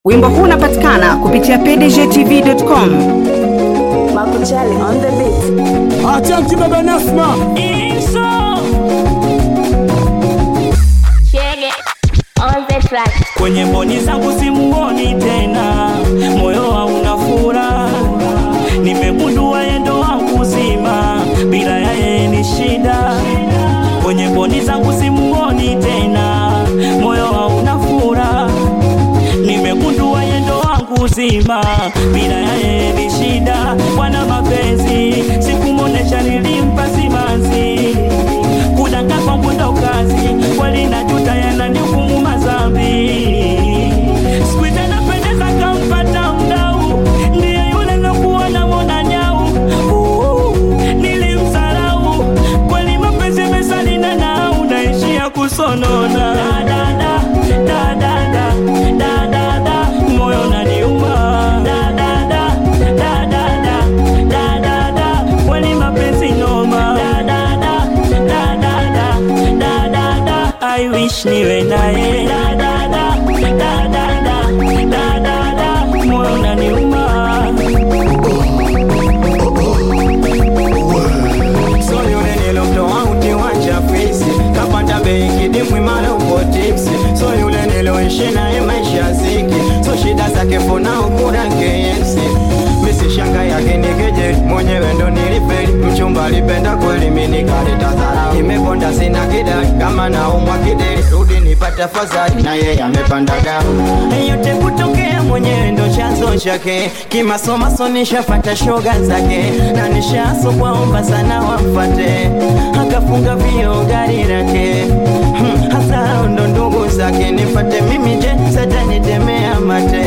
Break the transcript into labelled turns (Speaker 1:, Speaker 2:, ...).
Speaker 1: Wimbo huu unapatikana kupitia pdgtv.com.
Speaker 2: Makuchali on the beat.
Speaker 3: Acha mkibaba Nasma.
Speaker 4: Chege on the track.
Speaker 5: kwenye mboni zangu simuoni tena, moyo hauna furaha. Nimegundua yendo wangu zima, bila yeye ni shida. Kwenye mboni zangu simuoni tena, moyo hauna furaha. Nimegundua yendo wangu zima, bila yeye ni shida. Bwana mapenzi sikumuonesha, nilimpa simanzi kudanga kwangu ndo kazi, kweli najuta yananihukumu madhambi. Siku hizi anapendeza kampata mdau, ndiye yule lokuwa namwona nyau. Uh, Nilimsarau kweli, mapenzi mesalina nau, naishia kusonona Da, da, da, da, da, da, da, da, da, moyo naniuma Da, da, da, da, da, da, da, da, da, kweli mapenzi noma Da, da, da, da, da, da, da, da, da, I wish niwe naye Da, da, da, da, da, da, da, da, da, moyo naniuma
Speaker 6: So yule nilomtoa ukiwanja fisi kapanda bei kidimbwi mara uko tipsi so yule niloishi naye maisha ziki so shida zake fona ukura KFC misi shanga yake nikeje mwenyewe ndo nilifeli mchumba alipenda kweli mimi nikaleta dharau imeponda sina kidai kama naumwa kideli rudi nipate fadhali na yeye amepanda dau yote kutokea mwenyewe ndo chanzo chake kimasomaso nishafata shoga zake na nishaso kwaomba sana wamfate akafunga vio gari lake hmm, hasa hao ndo ndugu zake nifate mimi je satanitemea mate